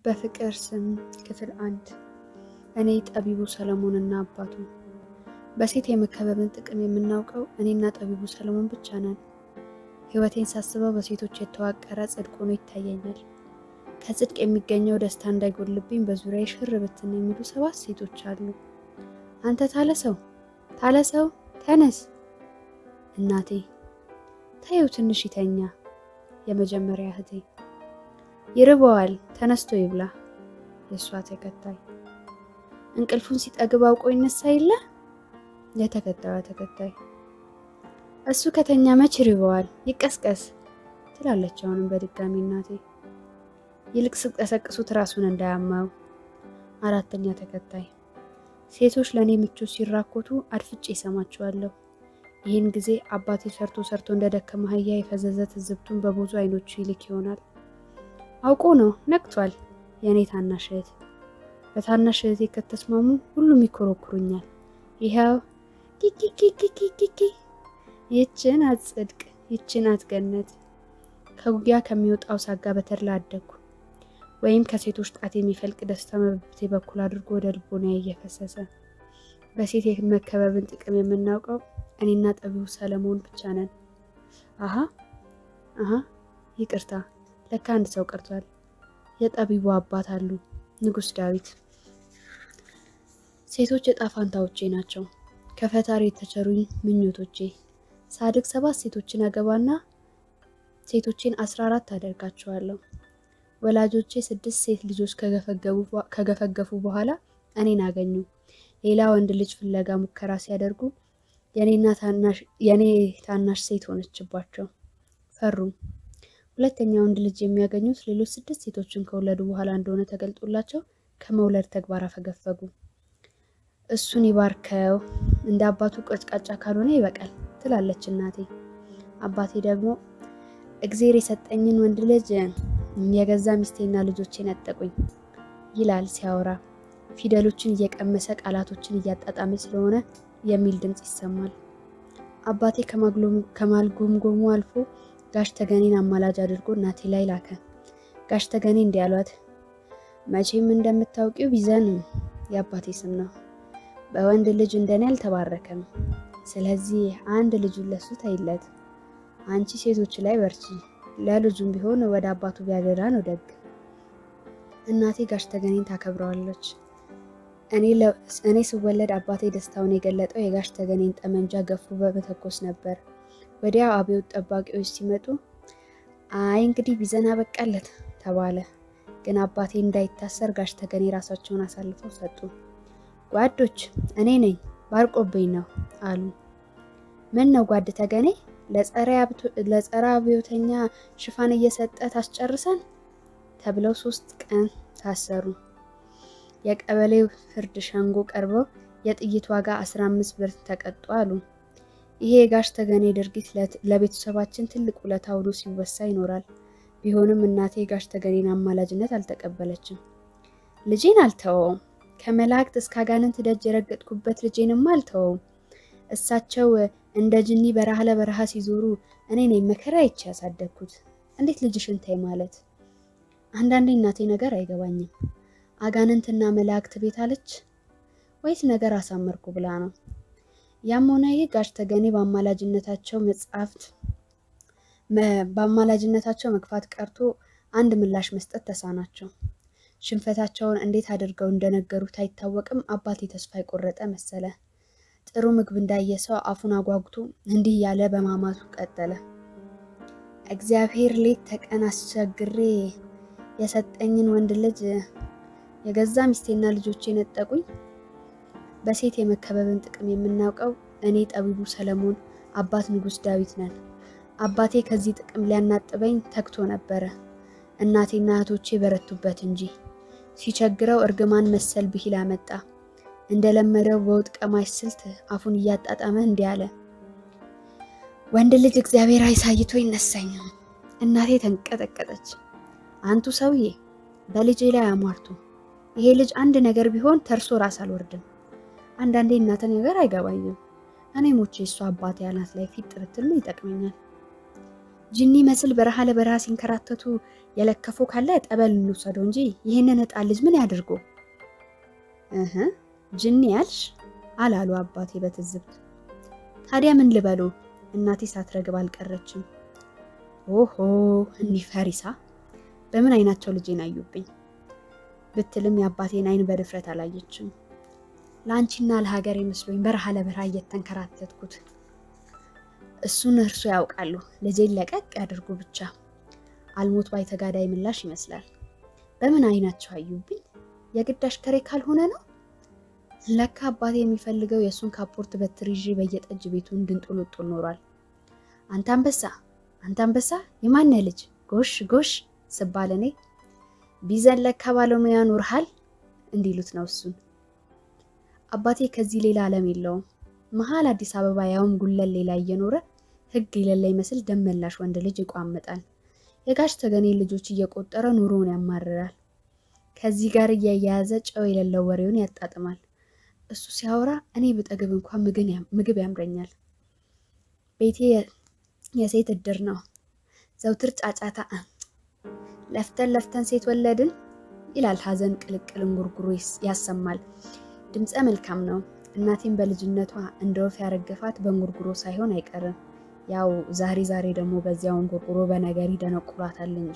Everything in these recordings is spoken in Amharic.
በፍቅር ስም ክፍል አንድ እኔ ጠቢቡ ሰለሞንና አባቱ። በሴት የመከበብን ጥቅም የምናውቀው እኔና ጠቢቡ ሰለሞን ብቻ ነን። ሕይወቴን ሳስበው በሴቶች የተዋቀረ ጽድቅ ሆኖ ይታየኛል። ከጽድቅ የሚገኘው ደስታ እንዳይጎልብኝ በዙሪያ ሽር ብትን የሚሉ ሰባት ሴቶች አሉ። አንተ ታለሰው ታለሰው ተነስ፣ እናቴ ታየው ትንሽ ይተኛ። የመጀመሪያ እህቴ ይርበዋል ተነስቶ ይብላ። የእሷ ተከታይ እንቅልፉን ሲጠግብ አውቆ ይነሳ የለ የተከታዩ ተከታይ እሱ ከተኛ መች ይርበዋል ይቀስቀስ ትላለች አሁንም በድጋሚ እናቴ ይልቅ ስቀሰቅሱት ራሱን እንዳያማው። አራተኛ ተከታይ ሴቶች ለእኔ ምቾት ሲራኮቱ አድፍጬ ይሰማቸዋለሁ። ይህን ጊዜ አባቴ ሰርቶ ሰርቶ እንደደከመ አህያ የፈዘዘ ትዝብቱን በብዙ አይኖቹ ይልክ ይሆናል። አውቆ ነው ነቅቷል። የእኔ ታናሽ እህት በታናሽ እህቴ ከተስማሙ ሁሉም ይኮረኩሩኛል። ይኸው ኪኪኪኪኪኪ ይችን አትጽድቅ ይችን አትገነት ከጉያ ከሚወጣው ሳጋ በተድላ አደግኩ። ወይም ከሴቶች ጣት የሚፈልቅ ደስታ መብብቴ በኩል አድርጎ ወደ ልቦና እየፈሰሰ በሴት የመከበብን ጥቅም የምናውቀው እኔና ጠቢቡ ሰለሞን ብቻ ነን። አሀ አሀ ይቅርታ ለካ አንድ ሰው ቀርቷል። የጠቢቡ አባት አሉ፣ ንጉሥ ዳዊት። ሴቶች ዕጣ ፋንታዎቼ ናቸው፣ ከፈጣሪ የተቸሩኝ ምኞቶቼ። ሳድግ ሰባት ሴቶችን አገባና ሴቶቼን አስራ አራት አደርጋቸዋለሁ። ወላጆቼ ስድስት ሴት ልጆች ከገፈገፉ በኋላ እኔን አገኙ። ሌላ ወንድ ልጅ ፍለጋ ሙከራ ሲያደርጉ የኔ ታናሽ ሴት ሆነችባቸው። ፈሩ። ሁለተኛ ወንድ ልጅ የሚያገኙት ሌሎች ስድስት ሴቶችን ከወለዱ በኋላ እንደሆነ ተገልጦላቸው ከመውለድ ተግባር አፈገፈጉ። እሱን ይባርከው እንደ አባቱ ቀጭቃጫ ካልሆነ ይበቃል ትላለች እናቴ። አባቴ ደግሞ እግዜር የሰጠኝን ወንድ ልጅ የገዛ ሚስቴና ልጆቼ ነጠቁኝ ይላል ሲያወራ። ፊደሎችን እየቀመሰ ቃላቶችን እያጣጣመ ስለሆነ የሚል ድምፅ ይሰማል። አባቴ ከማልጎምጎሙ አልፎ ጋሽ ተገኔን አማላጅ አድርጎ እናቴ ላይ ላከ። ጋሽ ተገኔ እንዲህ አሏት፣ መቼም እንደምታውቂው ቢዘን የአባቴ ስም ነው። በወንድ ልጅ እንደኔ አልተባረከም። ስለዚህ አንድ ልጁን ለሱ ተይለት። አንቺ ሴቶች ላይ በርቺ፣ ለልጁም ቢሆን ወደ አባቱ ቢያደራ ነው ደግ። እናቴ ጋሽ ተገኔን ታከብረዋለች። እኔ ስወለድ አባቴ ደስታውን የገለጠው የጋሽ ተገኔን ጠመንጃ ገፉ በመተኮስ ነበር። ወዲያው አብዮት ጠባቂዎች ሲመጡ አይ እንግዲህ ቢዘን አበቃለት ተባለ። ግን አባቴ እንዳይታሰር ጋሽ ተገኔ ራሳቸውን አሳልፈው ሰጡ። ጓዶች እኔ ነኝ ባርቆብኝ ነው አሉ። ምን ነው ጓድ ተገኔ ለጸረ አብዮተኛ ሽፋን እየሰጠ ታስጨርሰን ተብለው ሶስት ቀን ታሰሩ። የቀበሌው ፍርድ ሸንጎ ቀርበው የጥይት ዋጋ 15 ብር ተቀጡ አሉ። ይሄ የጋሽ ተገኔ ድርጊት ለቤተሰባችን ትልቅ ውለታ ውሎ ሲወሳ ይኖራል። ቢሆንም እናቴ የጋሽ ተገኔን አማላጅነት አልተቀበለችም። ልጄን አልተወውም፣ ከመላእክት እስከ አጋንንት ደጅ የረገጥኩበት ልጄንማ አልተወውም። እሳቸው እንደ ጅኒ በረሃ ለበረሃ ሲዞሩ እኔ ነኝ መከራ ይቼ ያሳደግኩት። እንዴት ልጅሽን ተይ ማለት? አንዳንዴ እናቴ ነገር አይገባኝም። አጋንንትና መላእክት ቤት አለች ወይስ ነገር አሳመርኩ ብላ ነው? ያም ሆነ ይህ ጋሽ ተገኔ በአማላጅነታቸው መጽሐፍት በአማላጅነታቸው መግፋት ቀርቶ አንድ ምላሽ መስጠት ተሳናቸው። ሽንፈታቸውን እንዴት አድርገው እንደነገሩት አይታወቅም። አባቴ ተስፋ የቆረጠ መሰለ። ጥሩ ምግብ እንዳየ ሰው አፉን አጓጉቶ እንዲህ እያለ በማማቱ ቀጠለ። እግዚአብሔር ሌት ተቀን አስቸግሬ የሰጠኝን ወንድ ልጅ የገዛ ሚስቴና ልጆቼ ነጠቁኝ። በሴት የመከበብን ጥቅም የምናውቀው እኔ ጠቢቡ ሰለሞን፣ አባት ንጉሥ ዳዊት ነን። አባቴ ከዚህ ጥቅም ሊያናጥበኝ ተግቶ ነበረ። እናቴና እህቶቼ በረቱበት እንጂ ሲቸግረው እርግማን መሰል ብሂል አመጣ። እንደለመደው በውጥ ቀማሽ ስልት አፉን እያጣጣመ እንዲህ አለ። ወንድ ልጅ እግዚአብሔር አይሳይቶ ይነሳኝ። እናቴ ተንቀጠቀጠች። አንቱ ሰውዬ በልጄ ላይ አሟርቱ። ይሄ ልጅ አንድ ነገር ቢሆን ተርሶ ራስ አልወርድም። አንዳንዴ እናተ ነገር አይገባኝም። እኔ ሞቼ እሷ አባቴ አናት ላይ ፊት ብትል ምን ይጠቅመኛል? ጅኒ መስል በረሃ ለበረሃ ሲንከራተቱ የለከፉ ካለ ጠበል እንውሰደው እንጂ ይህንን ሕፃን ልጅ ምን ያድርጉ? እህ ጅኒ ያልሽ አላሉ አባቴ በትዝብት። ታዲያ ምን ልበሉ? እናቴ ሳትረግብ አልቀረችም። ኦሆ እኒህ ፈሪሳ በምን አይናቸው ልጄን አዩብኝ ብትልም የአባቴን አይን በድፍረት አላየችም። ለአንቺና ለሀገር መስሎኝ በረሃ ለበረሃ እየተንከራተትኩት እሱን እርሱ ያውቃሉ። ልጄን ለቀቅ ያድርጉ ብቻ። አልሞት ባይ ተጋዳይ ምላሽ ይመስላል። በምን አይናቸው አዩብኝ? የግድ አሽከሬ ካልሆነ ነው። ለካ አባቴ የሚፈልገው የእሱን ካፖርት በትር ይዤ በየጠጅ ቤቱ እንድንጡልጡል ኖሯል። አንተ አንበሳ፣ አንተ አንበሳ የማነ ልጅ ጎሽ ጎሽ ስባል እኔ ቢዘን ለካ ባለሙያ ኑርሃል እንዲሉት ነው እሱን። አባቴ ከዚህ ሌላ ዓለም የለውም። መሀል አዲስ አበባ ያውም ጉለሌ ላይ እየኖረ ሕግ የሌለ ይመስል ደመላሽ ወንድ ልጅ ይቋምጣል። የጋሽ ተገኔ ልጆች እየቆጠረ ኑሮውን ያማርራል። ከዚህ ጋር እያያያዘ ጨው የሌለው ወሬውን ያጣጥማል። እሱ ሲያወራ እኔ ብጠግብ እንኳን ምግብ ያምረኛል። ቤቴ የሴት እድር ነው። ዘውትር ጫጫታ ለፍተን ለፍተን ሴት ወለድን ይላል። ሐዘን ቅልቅል እንጉርጉሮ ያሰማል። ድምፀ መልካም ነው። እናቴም በልጅነቷ እንደ ወፍ ያረገፋት በእንጉርጉሮ ሳይሆን አይቀርም። ያው ዛሬ ዛሬ ደግሞ በዚያው እንጉርጉሮ በነገር ይደነቁራታል እንጂ።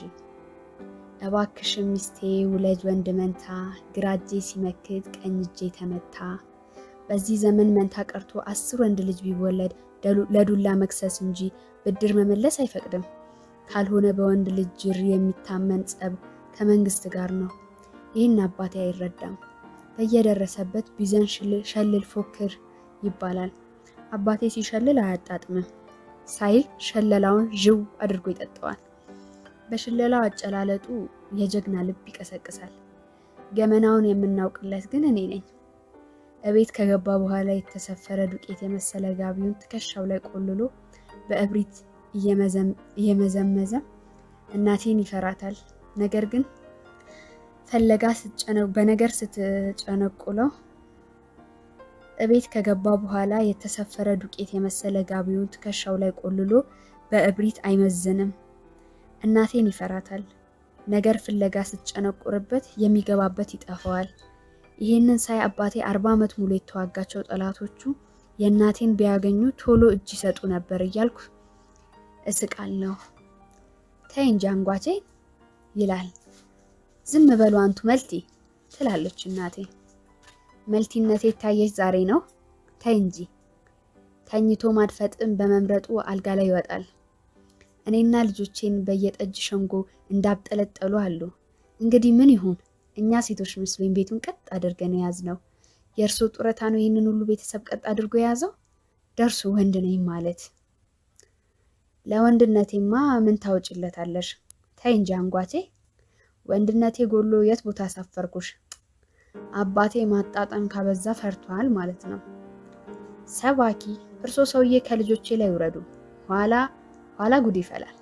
እባክሽ ሚስቴ ውለጅ ወንድ መንታ፣ ግራ እጄ ሲመክት ቀኝ እጄ ተመታ። በዚህ ዘመን መንታ ቀርቶ አስር ወንድ ልጅ ቢወለድ ለዱላ መክሰስ እንጂ ብድር መመለስ አይፈቅድም። ካልሆነ በወንድ ልጅ ጅር የሚታመን ጸብ ከመንግስት ጋር ነው። ይህን አባቴ አይረዳም። በየደረሰበት ቢዘን ሸልል ፎክር ይባላል። አባቴ ሲሸልል አያጣጥምም ሳይል ሸለላውን ዥው አድርጎ ይጠጣዋል። በሽለላው አጨላለጡ የጀግና ልብ ይቀሰቅሳል። ገመናውን የምናውቅለት ግን እኔ ነኝ። እቤት ከገባ በኋላ የተሰፈረ ዱቄት የመሰለ ጋቢውን ትከሻው ላይ ቆልሎ በእብሪት እየመዘመዘ እናቴን ይፈራታል። ነገር ግን ፈለጋ በነገር ስትጨነቁለው እቤት ከገባ በኋላ የተሰፈረ ዱቄት የመሰለ ጋቢውን ትከሻው ላይ ቆልሎ በእብሪት አይመዝንም። እናቴን ይፈራታል። ነገር ፍለጋ ስትጨነቁርበት የሚገባበት ይጠፋዋል። ይህንን ሳይ አባቴ አርባ ዓመት ሙሉ የተዋጋቸው ጠላቶቹ የእናቴን ቢያገኙ ቶሎ እጅ ይሰጡ ነበር እያልኩ እስቃለሁ። ተይ እንጂ አንጓቼ ይላል። ዝም በሉ አንቱ መልቲ ትላለች እናቴ። መልቲነቴ ታየች ዛሬ ነው። ተይ እንጂ ተኝቶ ማድፈጥም በመምረጡ አልጋ ላይ ይወጣል። እኔና ልጆቼን በየጠጅ ሸንጎ እንዳብጠለጠሉ አሉ። እንግዲህ ምን ይሁን? እኛ ሴቶች መስሎኝ ቤቱን ቀጥ አድርገን የያዝነው። የእርሶ ጡረታ ነው ይህንን ሁሉ ቤተሰብ ቀጥ አድርጎ የያዘው? ደርሶ ወንድ ነኝ ማለት ለወንድነቴማ ምን ታወጭለታለሽ? ተይ እንጂ አንጓቴ፣ ወንድነቴ ጎሎ የት ቦታ አሳፈርኩሽ? አባቴ ማጣጠም ካበዛ ፈርቷል ማለት ነው። ሰባኪ እርሶ ሰውዬ ከልጆቼ ላይ ውረዱ፣ ኋላ ኋላ ጉድ ይፈላል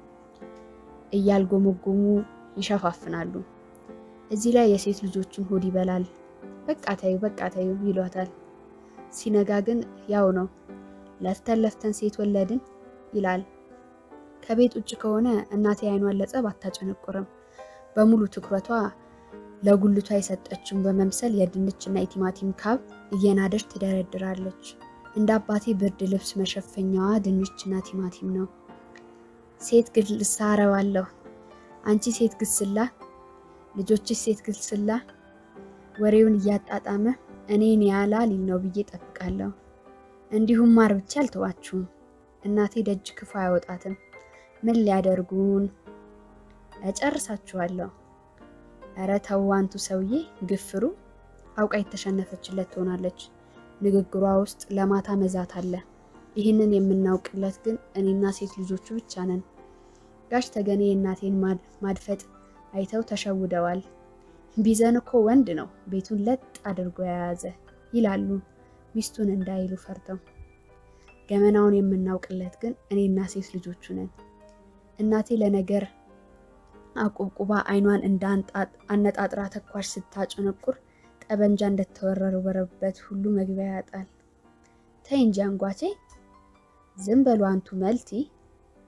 እያልጎመጎሙ ይሸፋፍናሉ። እዚህ ላይ የሴት ልጆችን ሆድ ይበላል። በቃ ተዩ በቃ ተዩ ይሏታል። ሲነጋ ግን ያው ነው። ለፍተን ለፍተን ሴት ወለድን ይላል። ከቤት ውጭ ከሆነ እናቴ አይኗን ለጸብ አታጨነቁርም። በሙሉ ትኩረቷ ለጉልቷ የሰጠችውን በመምሰል የድንችና የቲማቲም ካብ እየናደች ትደረድራለች። እንደ አባቴ ብርድ ልብስ መሸፈኛዋ ድንችና ቲማቲም ነው። ሴት ግልሳ አረባለሁ። አንቺ ሴት ግስላ፣ ልጆችሽ ሴት ግስላ። ወሬውን እያጣጣመ እኔን ያላ ሊል ነው ብዬ ጠብቃለሁ። እንዲሁም ማር ብቻ አልተዋችሁም። እናቴ ደጅ ክፉ አያወጣትም። ምን ሊያደርጉን? እጨርሳችኋለሁ። እረ ተው አንቱ ሰውዬ ግፍሩ። አውቃ የተሸነፈችለት ትሆናለች። ንግግሯ ውስጥ ለማታ መዛት አለ። ይህንን የምናውቅለት ግን እኔና ሴት ልጆቹ ብቻ ነን። ጋሽ ተገኔ የእናቴን ማድፈጥ አይተው ተሸውደዋል። ቢዘን እኮ ወንድ ነው ቤቱን ለጥ አድርጎ የያዘ ይላሉ ሚስቱን እንዳይሉ ፈርተው። ገመናውን የምናውቅለት ግን እኔና ሴት ልጆቹ ነን። እናቴ ለነገር አቁብቁባ አይኗን እንደ አነጣጥራ ተኳሽ ስታጨነቁር ጠበንጃ እንደተወረወረበት ሁሉ መግቢያ ያጣል። ተይ እንጂ አንጓቼ፣ ዝም በሉ አንቱ መልቲ።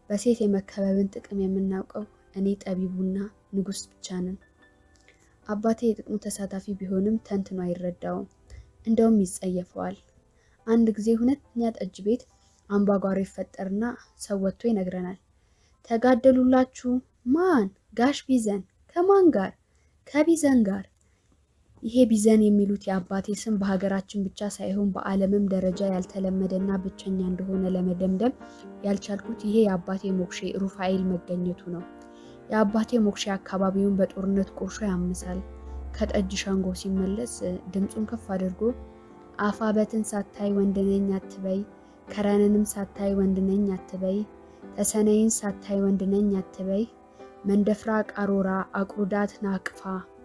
በሴት የመከበብን ጥቅም የምናውቀው እኔ ጠቢቡና ንጉሥ ብቻ ነን። አባቴ የጥቅሙ ተሳታፊ ቢሆንም ተንትኖ አይረዳውም፣ እንደውም ይጸየፈዋል። አንድ ጊዜ ሁለተኛ ጠጅ ቤት አምባጓሮ ይፈጠርና ሰው ወጥቶ ይነግረናል። ተጋደሉላችሁ? ማን? ጋሽ ቢዘን። ከማን ጋር? ከቢዘን ጋር። ይሄ ቢዘን የሚሉት የአባቴ ስም በሀገራችን ብቻ ሳይሆን በዓለምም ደረጃ ያልተለመደና ብቸኛ እንደሆነ ለመደምደም ያልቻልኩት ይሄ የአባቴ ሞክሼ ሩፋኤል መገኘቱ ነው። የአባቴ ሞክሼ አካባቢውን በጦርነት ቁርሾ ያምሳል። ከጠጅ ሸንጎ ሲመለስ ድምፁን ከፍ አድርጎ አፋበትን ሳታይ ወንድነኝ አትበይ፣ ከረንንም ሳታይ ወንድነኝ አትበይ፣ ተሰነይን ሳታይ ወንድነኝ አትበይ፣ መንደፍራ ቃሮራ አቁርዳት ናቅፋ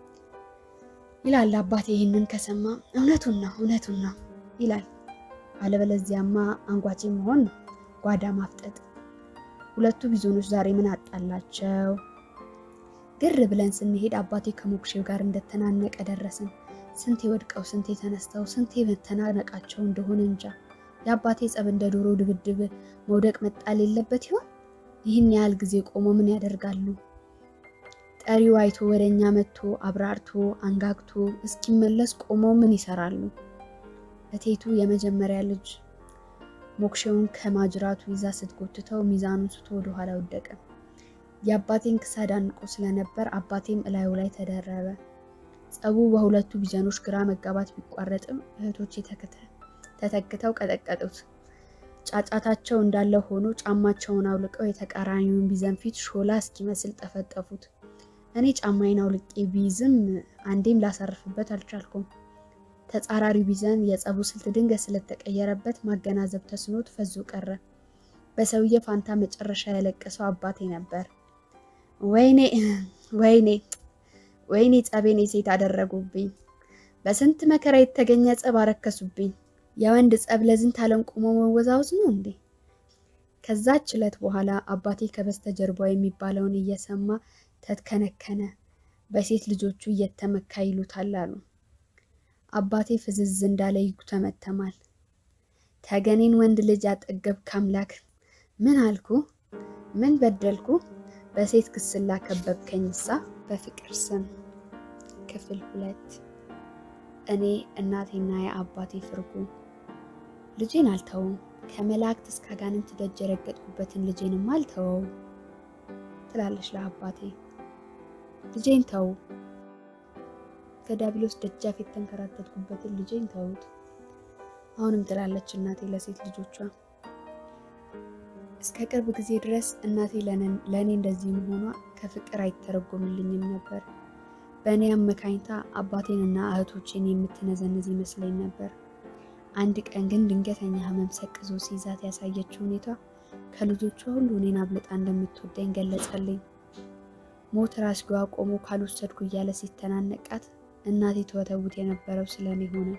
ይላል። አባቴ ይህንን ከሰማ እውነቱን ነው እውነቱን ነው ይላል። አለበለዚያማ አንጓቼ መሆን ነው፣ ጓዳ ማፍጠጥ። ሁለቱ ቢዞኖች ዛሬ ምን አጣላቸው? ግር ብለን ስንሄድ አባቴ ከሞክሼው ጋር እንደተናነቀ ደረስን። ስንቴ ወድቀው ስንቴ ተነስተው ስንቴ መተናነቃቸው እንደሆነ እንጃ። የአባቴ ጸብ እንደ ዶሮ ድብድብ መውደቅ መጣል የለበት ይሆን? ይህን ያህል ጊዜ ቆሞ ምን ያደርጋሉ? ጠሪው አይቶ ወደ እኛ መጥቶ አብራርቶ አንጋግቶ እስኪመለስ ቆመው ምን ይሰራሉ? እቴቱ የመጀመሪያ ልጅ ሞክሼውን ከማጅራቱ ይዛ ስትጎትተው ሚዛኑን ስቶ ወደኋላ ወደቀ። የአባቴን ክሳድ አንቆ ስለነበር አባቴም እላዩ ላይ ተደረበ። ጸቡ በሁለቱ ቢዘኖች ግራ መጋባት ቢቋረጥም እህቶቼ ተተክተው ቀጠቀጡት። ጫጫታቸው እንዳለ ሆኖ ጫማቸውን አውልቀው የተቃራኒውን ቢዘን ፊት ሾላ እስኪመስል ጠፈጠፉት። እኔ ጫማዬን አውልቄ ቢይዝም አንዴም ላሳርፍበት አልቻልኩም። ተጻራሪው ቢዘን የጸቡ ስልት ድንገት ስለተቀየረበት ማገናዘብ ተስኖት ፈዞ ቀረ። በሰውዬ ፋንታ መጨረሻ ያለቀሰው አባቴ ነበር። ወይኔ ወይኔ ወይኔ ጸቤን የሴት አደረጉብኝ። በስንት መከራ የተገኘ ጸብ አረከሱብኝ። የወንድ ጸብ ለዝንት ዓለም ቆሞ መወዛወዝ ነው እንዴ? ከዛች ዕለት በኋላ አባቴ ከበስተጀርባው የሚባለውን እየሰማ ተትከነከነ። በሴት ልጆቹ እየተመካ ይሉታል አሉ። አባቴ ፍዝዝ እንዳለ ይጉተመተማል። ተገኔን ወንድ ልጅ አጠገብክ አምላክ፣ ምን አልኩ? ምን በደልኩ? በሴት ክስላ ከበብከኝሳ በፍቅር ስም። ክፍል ሁለት እኔ እናቴና የአባቴ ፍርጉ። ልጄን አልተውም። ከመላእክት እስከ አጋንንት ደጅ የረገጥኩበትን ልጄንም አልተወው ትላለች ለአባቴ። ልጄን ተው፣ ከዲያብሎስ ደጃፍ የተንከራተትኩበትን ልጄን ተውት። አሁንም ትላለች እናቴ ለሴት ልጆቿ። እስከ ቅርብ ጊዜ ድረስ እናቴ ለእኔ እንደዚህ መሆኗ ከፍቅር አይተረጎምልኝም ነበር። በእኔ አመካኝታ አባቴንና እህቶቼን የምትነዘንዝ ይመስለኝ ነበር። አንድ ቀን ግን ድንገተኛ ሕመም ሰቅዞ ሲይዛት ያሳየችው ሁኔታ ከልጆቿ ሁሉ እኔን አብልጣ እንደምትወደኝ ገለጸልኝ። ሞት ራስጌዋ ቆሞ ካልወሰድኩ እያለ ሲተናነቃት እናቴ ትወተውት የነበረው ስለ እኔ ሆነ።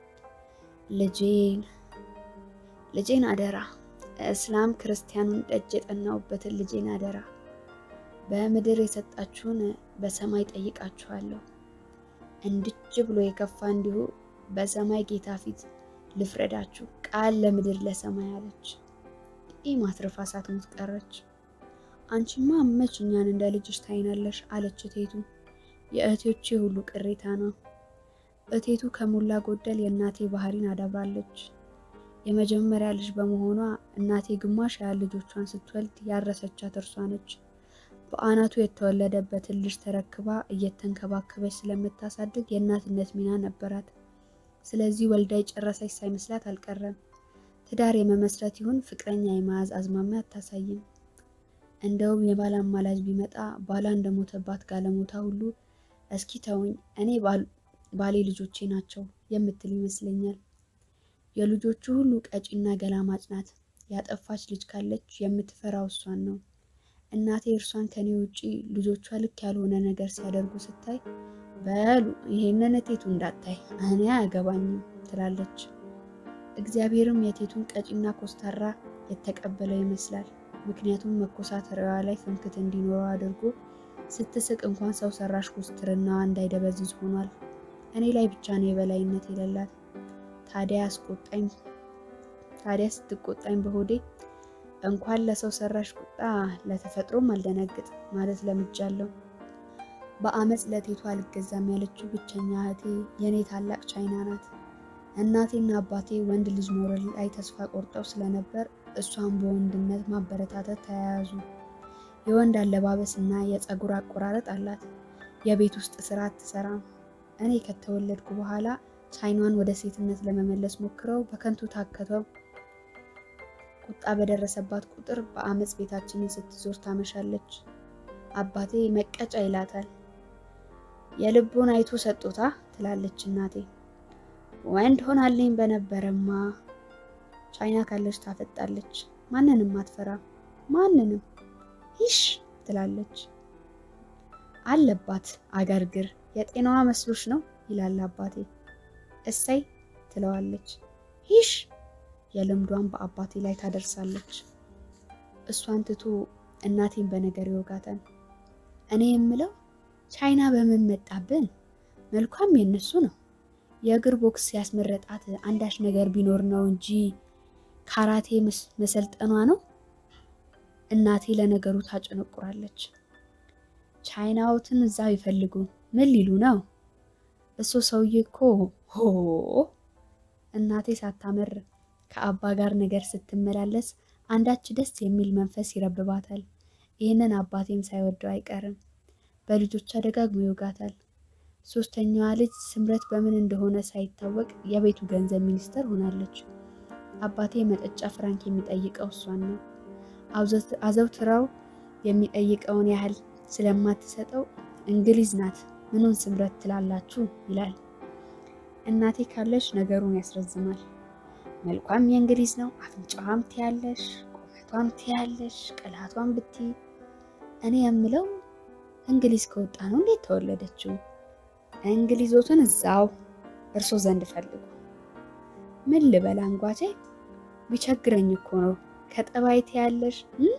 ልጄን ልጄን አደራ እስላም ክርስቲያኑን ደጅ የጠናውበትን ልጄን አደራ በምድር የሰጣችሁን በሰማይ ጠይቃችኋለሁ። እንድች ብሎ የከፋ እንዲሁ በሰማይ ጌታ ፊት ልፍረዳችሁ፣ ቃል ለምድር ለሰማይ አለች። ይህ ማትረፋ ሳትሞት ቀረች። አንቺማ መች እኛን እንደ ልጅሽ ታይናለሽ አለች እቴቱ። የእህቶቼ ሁሉ ቅሬታ ነው። እቴቱ ከሞላ ጎደል የእናቴ ባህሪን አዳብራለች። የመጀመሪያ ልጅ በመሆኗ እናቴ ግማሽ ያህል ልጆቿን ስትወልድ ያረሰቻት እርሷ ነች። በአናቱ የተወለደበትን ልጅ ተረክባ እየተንከባከበች ስለምታሳድግ የእናትነት ሚና ነበራት። ስለዚህ ወልዳ የጨረሰች ሳይመስላት አልቀረም። ትዳር የመመስረት ይሁን ፍቅረኛ የመያዝ አዝማሚያ አታሳይም። እንደውም የባል አማላጅ ቢመጣ ባሏ እንደሞተባት ጋለሞታ ሁሉ እስኪ ተውኝ፣ እኔ ባሌ ልጆቼ ናቸው የምትል ይመስለኛል። የልጆቹ ሁሉ ቀጪና ገላማጭ ናት። ያጠፋች ልጅ ካለች የምትፈራው እሷን ነው። እናቴ እርሷን ከኔ ውጪ ልጆቿ ልክ ያልሆነ ነገር ሲያደርጉ ስታይ በሉ ይሄንን እቴቱ እንዳታይ እኔ አያገባኝም ትላለች። እግዚአብሔርም የቴቱን ቀጪና ኮስታራ የተቀበለው ይመስላል። ምክንያቱም መኮሳተሪያዋ ላይ ፍንክት እንዲኖረው አድርጎ ስትስቅ እንኳን ሰው ሰራሽ ኮስትርናዋ እንዳይደበዝዝ ሆኗል። እኔ ላይ ብቻ ነው የበላይነት የሌላት። ታዲያ አስቆጣኝ ታዲያ ስትቆጣኝ በሆዴ እንኳን ለሰው ሰራሽ ቁጣ ለተፈጥሮም አልደነግጥ ማለት ለምጃለሁ። በአመፅ ለቴቷ አልገዛም ያለችው ብቸኛ እህቴ የእኔ ታላቅ ቻይና ናት። እናቴና አባቴ ወንድ ልጅ መውለድ ላይ ተስፋ ቆርጠው ስለነበር እሷን በወንድነት ማበረታታት ተያያዙ። የወንድ አለባበስ እና የፀጉር አቆራረጥ አላት። የቤት ውስጥ ስራ አትሰራም። እኔ ከተወለድኩ በኋላ ቻይናን ወደ ሴትነት ለመመለስ ሞክረው በከንቱ ታከተው። ቁጣ በደረሰባት ቁጥር በአመፅ ቤታችንን ስትዞር ታመሻለች። አባቴ መቀጫ ይላታል። የልቡን አይቶ ሰጦታ ትላለች እናቴ። ወንድ ሆናልኝ በነበረማ ቻይና ካለች ታፈጣለች። ማንንም አትፈራ፣ ማንንም ይሽ ትላለች። አለባት አገርግር የጤናዋ መስሎች ነው ይላል አባቴ። እሰይ ትለዋለች። ይሽ የልምዷን በአባቴ ላይ ታደርሳለች። እሷን ትቶ እናቴን በነገር ይወጋታል። እኔ የምለው ቻይና በምን መጣብን? መልኳም የነሱ ነው። የእግር ቦክስ ያስመረጣት አንዳች ነገር ቢኖር ነው እንጂ ካራቴ መሰልጠኗ ነው። እናቴ ለነገሩ ታጨነቁራለች። ቻይናዎትን እዛው ይፈልጉ ምን ሊሉ ነው? እሱ ሰውዬ እኮ ሆ እናቴ ሳታመር ከአባ ጋር ነገር ስትመላለስ አንዳች ደስ የሚል መንፈስ ይረብባታል። ይህንን አባቴም ሳይወደው አይቀርም። በልጆቿ ደጋግሞ ይወጋታል። ሶስተኛዋ ልጅ ስምረት በምን እንደሆነ ሳይታወቅ የቤቱ ገንዘብ ሚኒስተር ሆናለች። አባቴ መጠጫ ፍራንክ የሚጠይቀው እሷን ነው። አዘውትራው የሚጠይቀውን ያህል ስለማትሰጠው እንግሊዝ ናት ምኑን ስምረት ትላላችሁ ይላል። እናቴ ካለች ነገሩን ያስረዝማል። መልኳም የእንግሊዝ ነው፣ አፍንጫዋም ትያለሽ፣ ቁመቷም ትያለሽ፣ ቅላቷም ብቲ እኔ የምለው እንግሊዝ ከወጣ ነው እንዴት ተወለደችው? እንግሊዞቱን እዛው እርሶ ዘንድ ፈልጉ። ምን ልበል አንጓቼ፣ ቢቸግረኝ እኮ ነው ከጠባይ ትያለሽ።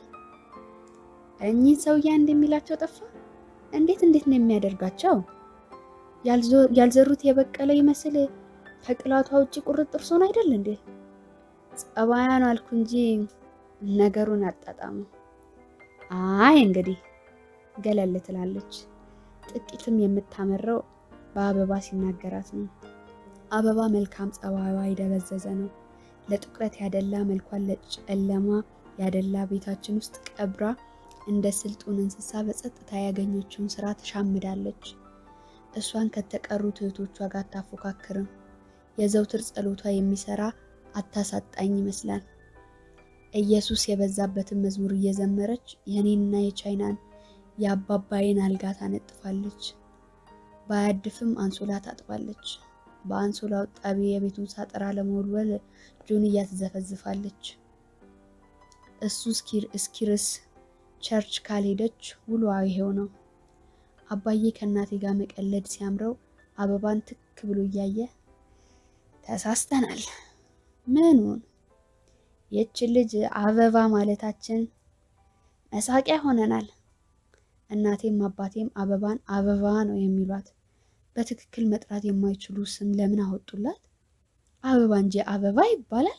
እኚህን ሰውዬ እንደሚላቸው ጠፋ። እንዴት እንዴት ነው የሚያደርጋቸው? ያልዘሩት የበቀለ ይመስል ከቅላቷ ውጭ ቁርጥ እርሶን አይደል እንዴ? ጸባያን አልኩ እንጂ ነገሩን አጣጣሙ። አይ እንግዲህ ገለል ትላለች። ጥቂትም የምታመረው በአበባ ሲናገራት ነው። አበባ መልካም ጸባይዋ የደበዘዘ ነው። ለጥቁረት ያደላ መልኳን ለጨለማ ያደላ ቤታችን ውስጥ ቀብራ እንደ ስልጡን እንስሳ በጸጥታ ያገኘችውን ስራ ተሻምዳለች። እሷን ከተቀሩት እህቶቿ ጋር አታፎካክርም። የዘውትር ጸሎቷ የሚሰራ አታሳጣኝ ይመስላል። ኢየሱስ የበዛበትን መዝሙር እየዘመረች የኔንና የቻይናን የአባባይን አልጋ ታነጥፋለች። ባያድፍም አንሶላ ታጥባለች። በአንሶላው ጣቢ የቤቱን ሳጠራ ለመወልወል ጆንያ ትዘፈዝፋለች። እሱ እስኪርስ ቸርች ካልሄደች ውሏ ይሄው ነው። አባዬ ከእናቴ ጋር መቀለድ ሲያምረው አበባን ትክ ብሎ እያየ ተሳስተናል። ምኑን? ይችን ልጅ አበባ ማለታችን መሳቂያ ሆነናል። እናቴም አባቴም አበባን አበባ ነው የሚሏት። በትክክል መጥራት የማይችሉ ስም ለምን አወጡላት? አበባ እንጂ አበባ ይባላል?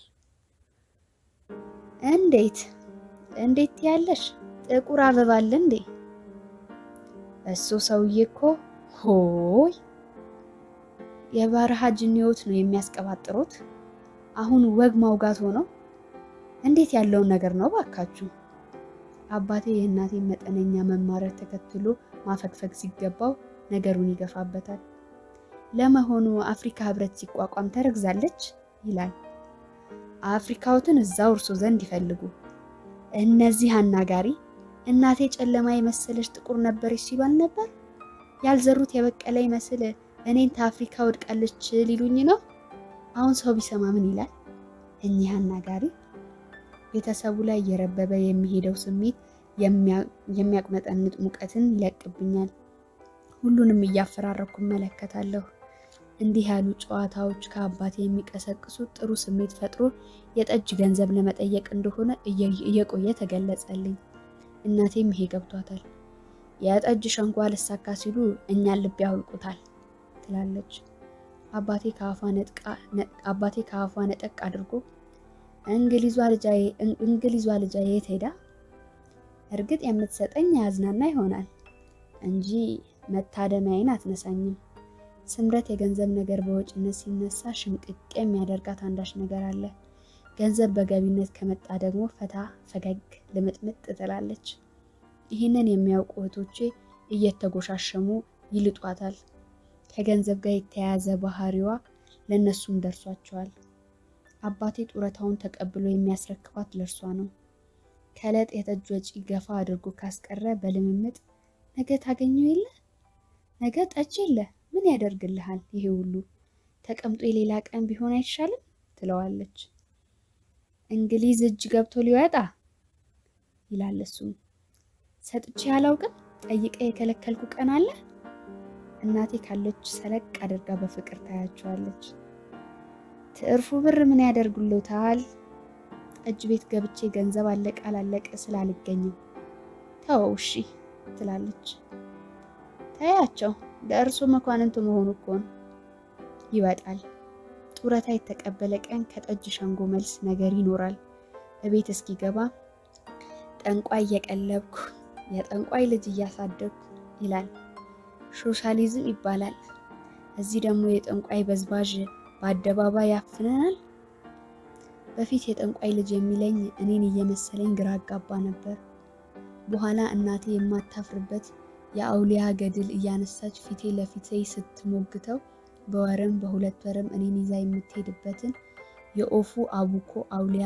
እንዴት እንዴት ያለሽ ጥቁር አበባ አለ እንዴ? እሱ ሰውዬ እኮ ሆይ የበረሃ ጅኒዎት ነው የሚያስቀባጥሩት። አሁን ወግ ማውጋት ሆነው እንዴት ያለውን ነገር ነው ባካችሁ። አባቴ የእናቴን መጠነኛ መማረር ተከትሎ ማፈግፈግ ሲገባው ነገሩን ይገፋበታል። ለመሆኑ አፍሪካ ህብረት ሲቋቋም ተረግዛለች ይላል። አፍሪካዎትን እዛው እርሶ ዘንድ ይፈልጉ። እነዚህ አናጋሪ እናቴ ጨለማ የመሰለች ጥቁር ነበረች ሲሉ አልነበር? ያልዘሩት የበቀለ ይመስል እኔን ከአፍሪካ ወድቃለች ሊሉኝ ነው። አሁን ሰው ቢሰማ ምን ይላል? እኚህ አናጋሪ ቤተሰቡ ላይ እየረበበ የሚሄደው ስሜት የሚያቁነጠንጥ ሙቀትን ይለቅብኛል። ሁሉንም እያፈራረኩ እመለከታለሁ። እንዲህ ያሉ ጨዋታዎች ከአባቴ የሚቀሰቅሱ ጥሩ ስሜት ፈጥሮ የጠጅ ገንዘብ ለመጠየቅ እንደሆነ እየቆየ ተገለጸልኝ። እናቴም ይሄ ገብቷታል። የጠጅ ሸንጓ ልሳካ ሲሉ እኛን ልብ ያውልቁታል ትላለች። አባቴ ከአፏ ነጠቅ አድርጎ እንግሊዟ ልጃ የት ሄዳ? እርግጥ የምትሰጠኝ ያዝናና ይሆናል እንጂ መታደሚያዬን አትነሳኝም። ስምረት የገንዘብ ነገር በወጪነት ሲነሳ ሽምቅቅ የሚያደርጋት አንዳች ነገር አለ። ገንዘብ በገቢነት ከመጣ ደግሞ ፈታ ፈገግ ልምጥምጥ ትላለች። ይህንን የሚያውቁ እህቶቼ እየተጎሻሸሙ ይልጧታል። ከገንዘብ ጋር የተያያዘ ባህሪዋ ለእነሱም ደርሷቸዋል። አባቴ ጡረታውን ተቀብሎ የሚያስረክባት ለእርሷ ነው። ከዕለት የጠጅ ወጪ ገፋ አድርጎ ካስቀረ በልምምጥ ነገ ታገኘው የለ ነገ ጠጅ የለ ምን ያደርግልሃል ይሄ ሁሉ ተቀምጦ የሌላ ቀን ቢሆን አይሻልም ትለዋለች። እንግሊዝ እጅ ገብቶ ሊወጣ ይላል እሱም። ሰጥቼ አላውቅም ጠይቀ የከለከልኩ ቀን አለ? እናቴ ካለች ሰለቅ አድርጋ በፍቅር ታያቸዋለች። ትርፉ ብር ምን ያደርጉልታል? እጅ ቤት ገብቼ ገንዘብ አለቀ አላለቀ ስላልገኝም ተወው እሺ ትላለች። ታያቸው ለእርሱ መኳንንቱ መሆኑ እኮ ነው። ይወጣል። ጡረታ የተቀበለ ቀን ከጠጅ ሸንጎ መልስ ነገር ይኖራል። እቤት እስኪገባ ጠንቋይ እየቀለብኩ የጠንቋይ ልጅ እያሳደግኩ ይላል። ሶሻሊዝም ይባላል። እዚህ ደግሞ የጠንቋይ በዝባዥ በአደባባይ ያፍነናል። በፊት የጠንቋይ ልጅ የሚለኝ እኔን እየመሰለኝ ግራ አጋባ ነበር። በኋላ እናቴ የማታፍርበት የአውሊያ ገድል እያነሳች ፊቴ ለፊቴ ስትሞግተው በወርም በሁለት ወርም እኔን ይዛ የምትሄድበትን የኦፉ አቡኮ አውሊያ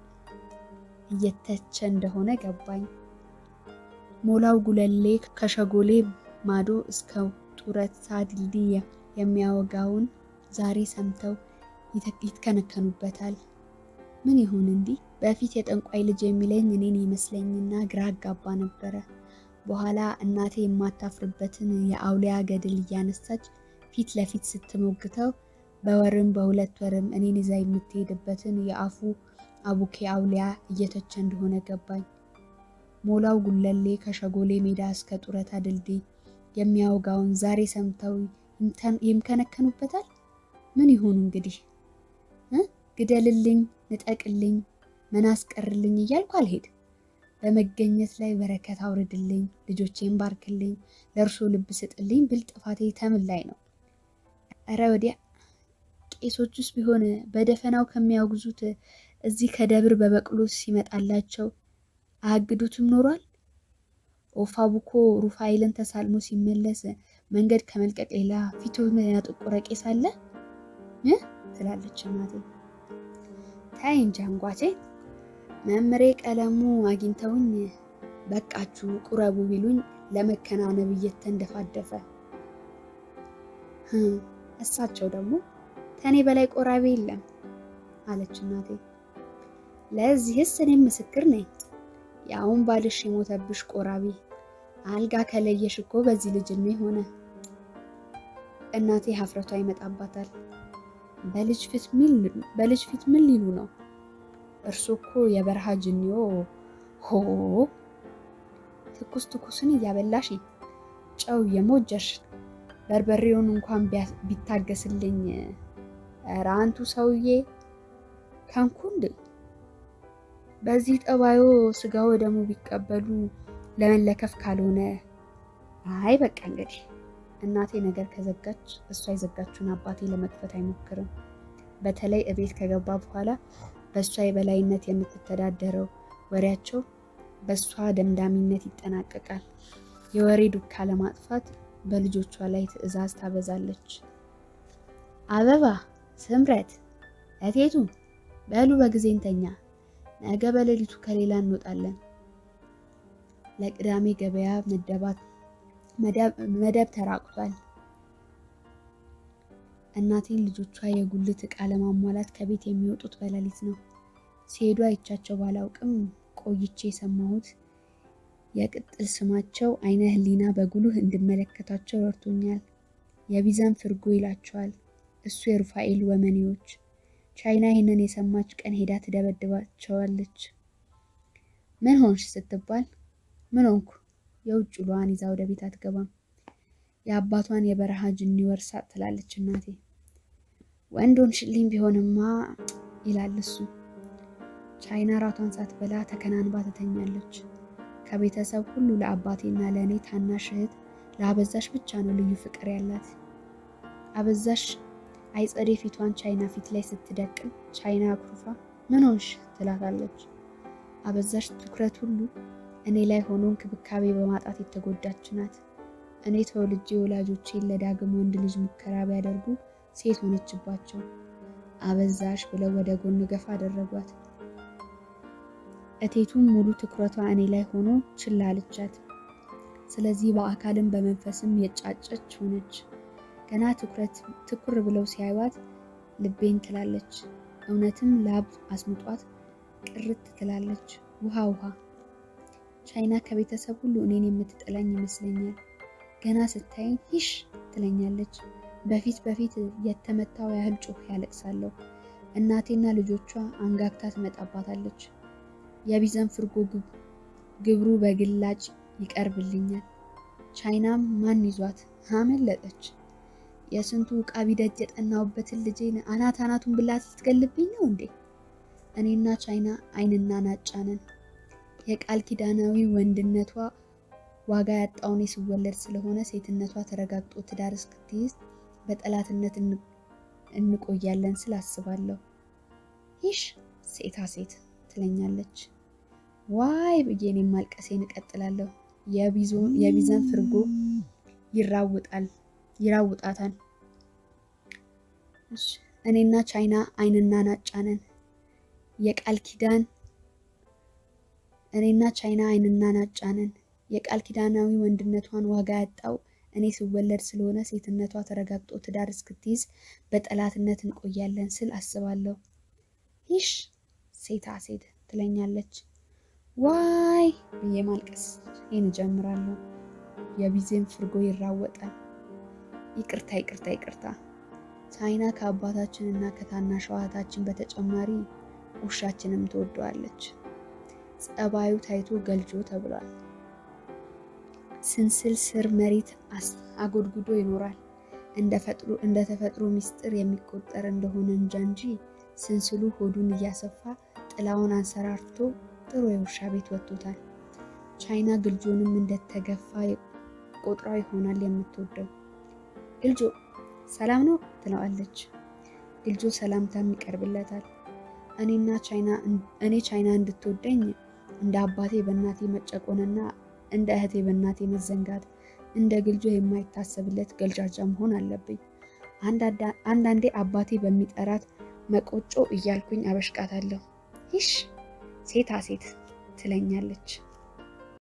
እየተቸ እንደሆነ ገባኝ። ሞላው ጉለሌ ከሸጎሌ ማዶ እስከ ጡረታ ድልድይ የሚያወጋውን ዛሬ ሰምተው ይትከነከኑበታል። ምን ይሁን እንዲህ? በፊት የጠንቋይ ልጅ የሚለኝ እኔን ይመስለኝና ግራ አጋባ ነበረ። በኋላ እናቴ የማታፍርበትን የአውሊያ ገድል እያነሳች ፊት ለፊት ስትሞግተው በወርም በሁለት ወርም እኔን ይዛ የምትሄድበትን የአፉ አቡኬ አውሊያ እየተቸ እንደሆነ ገባኝ። ሞላው ጉለሌ ከሸጎሌ ሜዳ እስከ ጡረታ ድልድይ የሚያወጋውን ዛሬ ሰምተው ይምከነከኑበታል። ምን ይሁኑ እንግዲህ? ግደልልኝ፣ ንጠቅልኝ፣ መናስቀርልኝ እያልኩ አልሄድ በመገኘት ላይ በረከት አውርድልኝ፣ ልጆቼን ባርክልኝ፣ ለእርሶ ልብ ስጥልኝ ብል ጥፋቴ ተምን ላይ ነው? እረ ወዲያ ቄሶቹስ ቢሆን በደፈናው ከሚያወግዙት እዚህ ከደብር በበቅሎ ሲመጣላቸው አያግዱትም ኖሯል። ኦፋቡኮ ሩፋኤልን ተሳልሞ ሲመለስ መንገድ ከመልቀቅ ሌላ ፊቱን ያጠቆረ ቄስ አለ ትላለች እናቴ። ታይ እንጂ አንጓቼ መምሬ ቀለሙ አግኝተውኝ በቃችሁ ቁረቡ ቢሉኝ ለመከናነብ እየተንደፋደፈ እሳቸው ደግሞ ከኔ በላይ ቆራቢ የለም አለች እናቴ። ለዚህስ እኔም ምስክር ነኝ። ያውን ባልሽ የሞተብሽ ቆራቢ አልጋ ከለየሽ እኮ በዚህ ልጅ እድሜ ሆነ። እናቴ ሀፍረቷ ይመጣባታል። በልጅ ፊት ምን ሊሉ ነው? እርሱ እኮ የበረሃ ጅኒዮ ሆ ትኩስ ትኩስን እያበላሽ ጨው የሞጀሽ በርበሬውን እንኳን ቢታገስልኝ ኧረ አንቱ ሰውዬ ከንኩንድ በዚህ ጠባዮ ስጋ ወደሙ ቢቀበሉ ለመለከፍ ካልሆነ አይ በቃ እንግዲህ እናቴ ነገር ከዘጋች እሷ የዘጋችውን አባቴ ለመክፈት አይሞክርም። በተለይ እቤት ከገባ በኋላ በእሷ የበላይነት የምትተዳደረው ወሬያቸው በእሷ ደምዳሚነት ይጠናቀቃል። የወሬ ዱካ ለማጥፋት በልጆቿ ላይ ትዕዛዝ ታበዛለች። አበባ፣ ስምረት፣ እቴቱ በሉ በጊዜ እንተኛ፣ ነገ በሌሊቱ ከሌላ እንወጣለን። ለቅዳሜ ገበያ መደብ ተራቁቷል። እናቴን ልጆቿ የጉልት ዕቃ ለማሟላት ከቤት የሚወጡት በሌሊት ነው። ሲሄዱ አይቻቸው ባላውቅም ቆይቼ የሰማሁት የቅጥል ስማቸው አይነ ህሊና በጉልህ እንድመለከታቸው ረድቶኛል። የቢዛን ፍርጎ ይላቸዋል። እሱ የሩፋኤል ወመኔዎች። ቻይና ይህንን የሰማች ቀን ሄዳ ትደበድባቸዋለች። ምን ሆንሽ ስትባል ምን ሆንኩ? የውጭ ውሏን ይዛ ወደ ቤት አትገባም። የአባቷን የበረሃ ጅኒ ወርሳት ትላለች እናቴ። ወንድ ሆንሽልኝ ቢሆንማ ይላል እሱ። ቻይና ራቷን ሳትበላ ተከናንባ ትተኛለች። ከቤተሰብ ሁሉ ለአባቴና ለእኔ ታናሽ እህት ለአበዛሽ ብቻ ነው ልዩ ፍቅር ያላት። አበዛሽ አይጸዴ ፊቷን ቻይና ፊት ላይ ስትደቅን ቻይና አኩርፋ ምን ሆንሽ ትላታለች። አበዛሽ ትኩረት ሁሉ እኔ ላይ ሆኖ እንክብካቤ በማጣት የተጎዳች ናት። እኔ ተወልጄ ወላጆቼን ለዳግም ወንድ ልጅ ሙከራ ቢያደርጉ ሴት ሆነችባቸው። አበዛሽ ብለው ወደ ጎን ገፋ አደረጓት። እቴቱም ሙሉ ትኩረቷ እኔ ላይ ሆኖ ችላ አለቻት። ስለዚህ በአካልም በመንፈስም የጫጨች ሆነች። ገና ትኩረት ትኩር ብለው ሲያዩት ልቤን ትላለች። እውነትም ላብ አስምጧት ቅርት ትላለች። ውሃ ውሃ ቻይና ከቤተሰብ ሁሉ እኔን የምትጠላኝ ይመስለኛል። ገና ስታይኝ ሂሽ ትለኛለች። በፊት በፊት የተመታው ያህል ጮህ ያለቅሳለሁ። እናቴና ልጆቿ አንጋግታ ትመጣባታለች። የቢዘን ፍርጎ ግብሩ በግላጭ ይቀርብልኛል። ቻይናም ማን ይዟት አመለጠች። የስንቱ ዕቃ ቢደጅ የጠናውበትን ልጄን አናት አናቱን ብላት ልትገልብኝ ነው እንዴ? እኔና ቻይና አይንና ናጫ ነን። የቃል ኪዳናዊ ወንድነቷ ዋጋ ያጣውን ስወለድ ስለሆነ ሴትነቷ ተረጋግጦ ትዳር እስክትይዝ በጠላትነት እንቆያለን ስል አስባለሁ። ይሽ ሴታ ሴት ትለኛለች። ዋይ ብዬ እኔም ማልቀሴን እቀጥላለሁ። የቢዘን ፍርጎ ይራውጣል ይራውጣታል። እኔና ቻይና አይንና ናጫ ነን። የቃል ኪዳን እኔና ቻይና አይንና ናጫ ነን። የቃል ኪዳናዊ ወንድነቷን ዋጋ ያጣው እኔ ስወለድ ስለሆነ ሴትነቷ ተረጋግጦ ትዳር እስክትይዝ በጠላትነት እንቆያለን ስል አስባለሁ። ይሽ ሴታ ሴት ትለኛለች። ዋይ ብዬ ማልቀስ ይህን እጀምራለሁ። የቢዜን ፍርጎ ይራወጣል። ይቅርታ ይቅርታ ይቅርታ። ቻይና ከአባታችን እና ከታናሽ እህታችን በተጨማሪ ውሻችንም ትወደዋለች። ጸባዩ ታይቶ ገልጆ ተብሏል። ስንስል ስር መሬት አጎድጉዶ ይኖራል። እንደ ተፈጥሮ ሚስጥር የሚቆጠር እንደሆነ እንጃ እንጂ ስንስሉ ሆዱን እያሰፋ ጥላውን አንሰራርቶ ጥሩ የውሻ ቤት ወጥቶታል። ቻይና ግልጆንም እንደተገፋ ቆጥሯ ይሆናል የምትወደው። ግልጆ ሰላም ነው ትለዋለች። ግልጆ ሰላምታም ይቀርብለታል። እኔና ቻይና እኔ ቻይና እንድትወደኝ እንደ አባቴ በእናቴ መጨቆንና እንደ እህቴ በእናቴ መዘንጋት እንደ ግልጆ የማይታሰብለት ገልጃጃ መሆን አለብኝ። አንዳንዴ አባቴ በሚጠራት መቆጮ እያልኩኝ አበሽቃታለሁ። ይሽ ሴታ ሴት ትለኛለች።